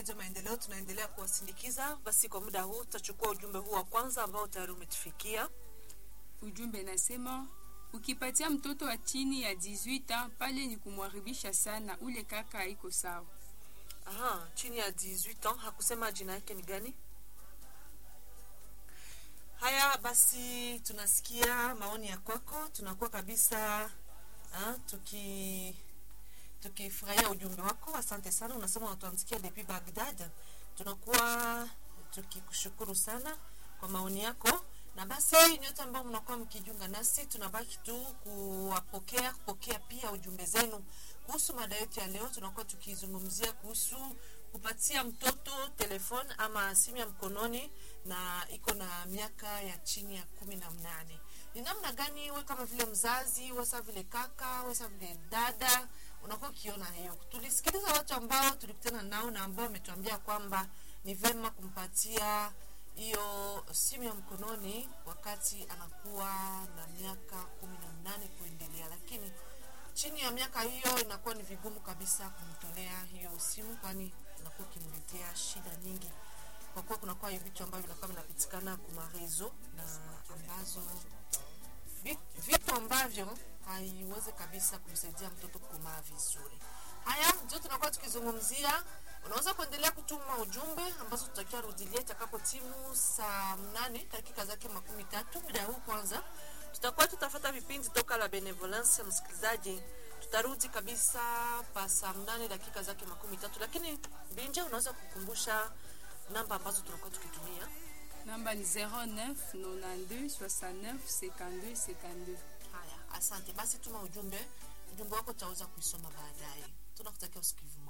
Redio Maendeleo tunaendelea kuwasindikiza. Basi kwa muda huu tutachukua ujumbe huu wa kwanza ambao tayari umetufikia. Ujumbe nasema ukipatia mtoto wa chini ya 18 ans pale ni kumwaribisha sana, ule kaka haiko sawa. Aha, chini ya 18 ans, hakusema jina yake ni gani? Haya basi, tunasikia maoni ya kwako, tunakuwa kabisa ha, tuki tukifurahia ujumbe wako. Asante sana, unasema unatuandikia depuis Baghdad. Tunakuwa tukikushukuru sana kwa maoni yako, na basi nyote ambao mnakuwa mkijiunga nasi, tunabaki tu kuwapokea kupokea pia ujumbe zenu kuhusu mada yetu ya leo. Tunakuwa tukizungumzia kuhusu kupatia mtoto telefone ama simu ya mkononi na iko na miaka ya chini ya kumi na mnane. Ni namna gani we kama vile mzazi, wesa vile kaka, wesa vile dada unakuwa ukiona hiyo. Tulisikiliza watu ambao tulikutana nao na ambao wametuambia kwamba ni vema kumpatia hiyo simu ya mkononi wakati anakuwa na miaka kumi na mnane kuendelea, lakini chini ya miaka hiyo inakuwa ni vigumu kabisa kumtolea hiyo simu, kwani inakuwa ikimletea shida nyingi, kwa kuwa kunakuwa vitu ambavyo vinakuwa vinapitikana kumarezo na ambazo vitu ambavyo haiwezi kabisa kumsaidia mtoto kukomaa vizuri. Haya ndio tunakuwa tukizungumzia. Unaweza kuendelea kutuma ujumbe ambazo tutakiwa rudilia itakapo timu saa mnane dakika zake makumi tatu. Muda huu kwanza tutakuwa tutafata vipindi toka la Benevolence. Msikilizaji, tutarudi kabisa pa saa mnane dakika zake makumi tatu, lakini Binja, unaweza kukumbusha namba ambazo tunakuwa tukitumia? Namba ni 09 92 69 52 52. Haya, asante basi, tuma ujumbe. Ujumbe wako tutaweza kuisoma baadaye. Tunakutakia usikivu